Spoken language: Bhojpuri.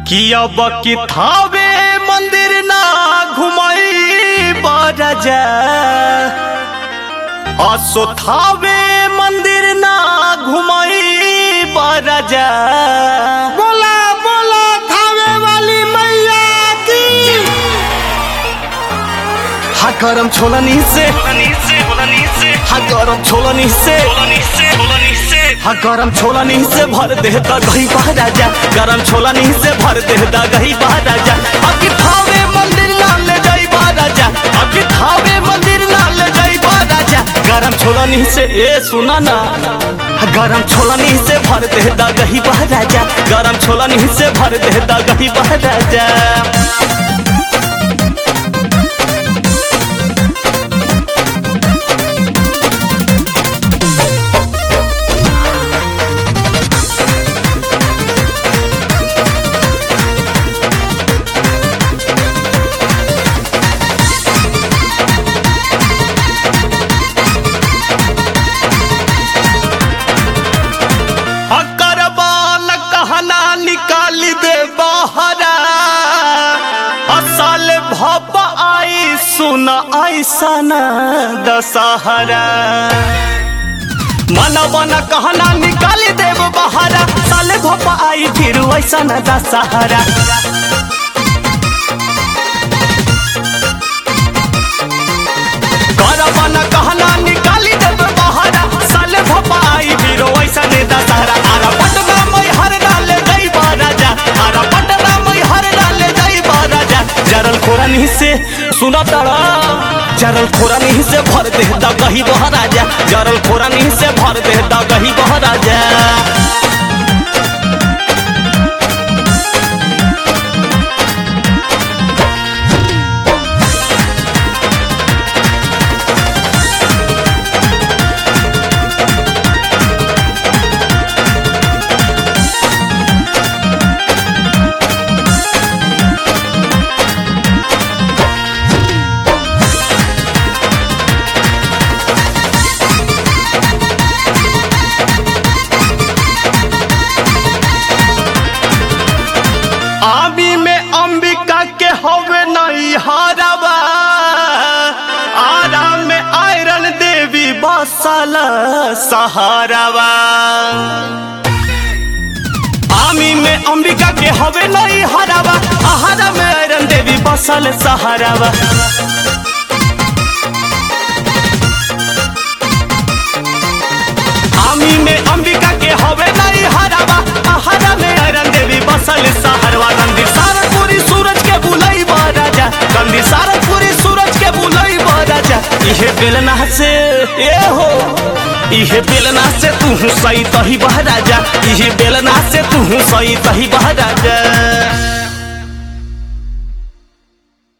कि अब कि थावे मंदिर ना घुमई बरजा असो थावे मंदिर ना घुमई बरजा बोला बोला थावे वाली मैया की हा गरम छोलनी से हा गरम छोलनी से हा गरम छोलनी से भर दे द गही राजा गरम छोलनी से भर दे द गही राजा अभी थावे मंदिर ना ले जाई राजा अभी थावे मंदिर ना ले जाई राजा गरम छोलनी से ए सुना ना हा गरम छोलनी से भर दे द गही राजा गरम छोलनी से भर दे द गही राजा अकर बाल कहना निकाल दे बहरा असल भप आई सुन ऐसन दशहरा मन मन कहना निकाल देव बहरा साल भप आई फिर ऐसन दशहरा करबन कहना निकाली देव बहरा साल भप आई फिर ऐसन दशहरा आरा पटना में हर डाल गई राजा आरा पटना में हर डाल गई राजा जरल खोरनी से सुना तारा जरल खोरनी से भर दे दा गही बहराजा जरल खोरनी से भर दे दा गही बहराजा आमी में अंबिका के हवे नहीं हारवा आराम में आयरन देवी बसल सहारवा आमी में अंबिका के हवे नहीं हारवा आहारा में आयरन देवी बसल सहारवा आमी में अंबिका के हवे नहीं हरावा आहारा में आयरन देवी बसल सहरवा गंदी सारनपुरी सूरज के बुलई राजा गंदी सारनपुरी सूरज के बुलई राजा इहे बेलना से ए हो इहे बेलना से तू सही तही बह राजा इहे बेलना से तू सही तही बह राजा